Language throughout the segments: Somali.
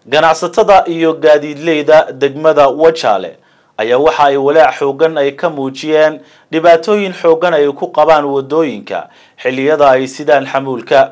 ganacsatada iyo gaadiidleyda degmada wajaale ayaa waxa ay walaac xoogan ay ka muujiyeen dhibaatooyin xoogan ay ku qabaan wadooyinka xilliyada ay sidaan xamuulka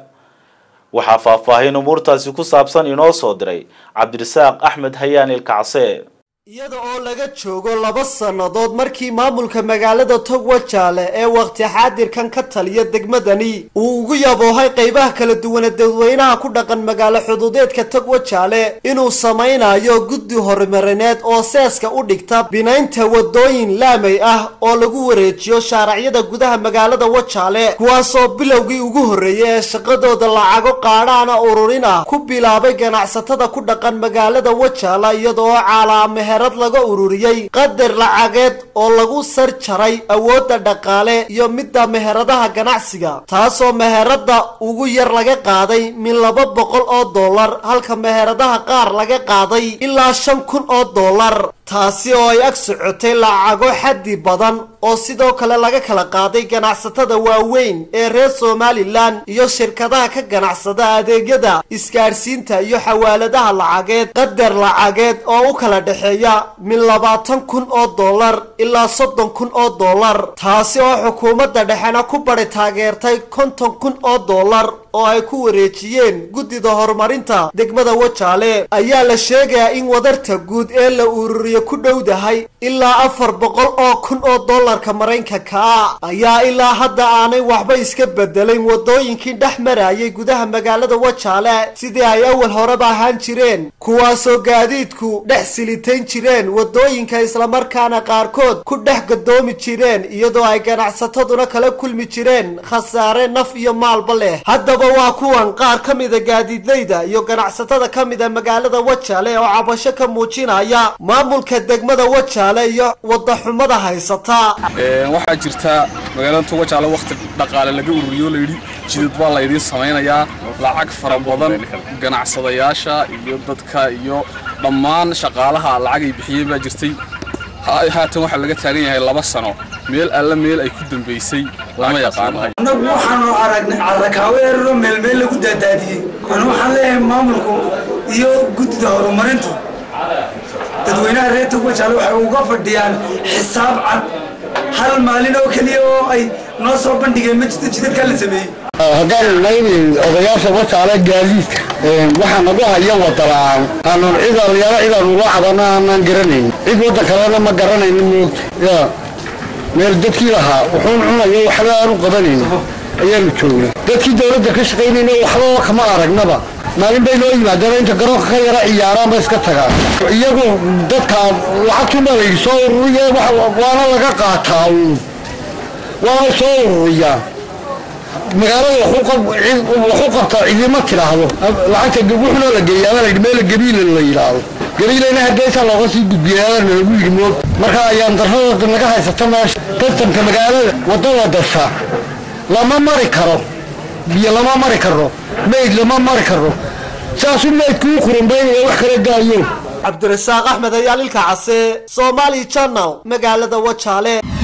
waxaa faahfaahin umuurtaasi ku saabsan inoo soo diray cabdirasaaq axmed hayaan ilkacse iyada oo laga joogo laba sannadood markii maamulka magaalada togwajaale ee waqti xaadirkan ka taliya degmadani uu ugu yaboohay qaybaha kala duwane dadweynaha ku dhaqan magaalo xuduudeedka togwajaale inuu samaynayo guddi horumarineed oo seeska u dhigta binaynta wadooyin laamay ah oo lagu wareejiyo shaaracyada gudaha magaalada wajaale kuwaasoo bilowgii ugu horreeyay ee shaqadooda lacago qaadhaana ururin ah ku bilaabay ganacsatada ku dhaqan magaalada wajaale iyadoo caalaame meherad laga ururiyey qadar lacageed oo lagu sar jaray awoodda dhaqaale iyo midda meheradaha ganacsiga taasoo meherada ugu yar laga qaaday min laba boqol oo dollar halka meheradaha qaar laga qaaday ilaa shan kun oo dollar taasi oo ay ag socotay lacago xaddi badan oo sidoo kale laga kala qaaday ganacsatada waaweyn ee reer somalilan iyo shirkadaha ka ganacsada adeegyada isgaadhsiinta iyo xawaaladaha lacageed qadar lacageed oo u kala dhexeeya min labaatan kun oo dollar ilaa soddon kun oo dollar taasi oo xukuumadda dhexena ku bari taageertay konton kun oo dollar oo ay ku wareejiyeen guddida horumarinta degmada wajaale ayaa la sheegayaa in wadarta guud ee la ururiye ku dhowdahay ilaa afar boqol oo kun oo dollarka maraykanka ah ayaa ilaa hadda aanay waxba iska bedelayn wadooyinkii dhex marayay gudaha magaalada wajaale sidii ay awal horeba ahaan jireen kuwaasoo gaadiidku dhex silitayn jireen wadooyinka islamarkaana qaarkood ku dhex gadoomi jireen iyadoo ay ganacsataduna kala kulmi jireen khasaare naf iyo maalba leh haddaba waa kuwan qaar ka mida gaadiidleyda iyo ganacsatada ka mida magaalada wajaale oo cabasho ka muujinaya maamulka degmada wajaale iyo wadaxumada haysata waxaa jirta magaalada wajaale wakhti dhaqaale laga ururiyo layidhi jidad baa laydiin samaynayaa lacag fara badan ganacsadayaasha iyo dadka iyo dhammaan shaqaalaha lacag ay bixiyeen baa jirtay haatan waxaa laga taagan yahay laba sano meel alla meel ay ku dambaysay lama yaqaano annagu waxaanu aragnay carrakaawo eraro meelmeel lagu daadaadiyey anu waxaan leeyahay maamulku iyo guddida horumarintu dadweynaha reer togwajaale waxay uga fadhiyaan xisaab cad hal maalin oo keliya oo ay noo soo bandhigeen ma jirto jidadkaa la sameeyey haddaan nayni odayaasha wajaale gaadiidka waxaa nagu haya wadala-aan aanan cid alyaalo cidaan ula cabana aanaan garanayn cid waddan kalena ma garanayno moogta ya meel dadkii lahaa wuxuun cunayo waxba aanu qabanayn ayaanu joognay dadkii dawladda ka shaqaynayna waxbaba kama aragnaba maalin bay noo yimaadeen inta garoonka ka yara ciyaaraan ba iska tagaan iyagu dadka lacagtuma layidhi soo ururiya waana laga qaataa waana soo ururiyaa magaalada waxu qabtaa cidima tidhaahdo lacagta wuxuna la geeya ama layidhi meel gabiila la yidhaahdo gabiilayna hadeesaa looga sii gudbiyaana lagu yidhi moog marka ayaan darrada naga haysata meesha tartanka magaalada waddada dasha lama mari karo biyo lama mari karo mayd lama mari karo saasuu maydkuu quranbaynaya wax kala daayo cabdirasaaq axmed ayaa lilka case somali channel magaalada wajaale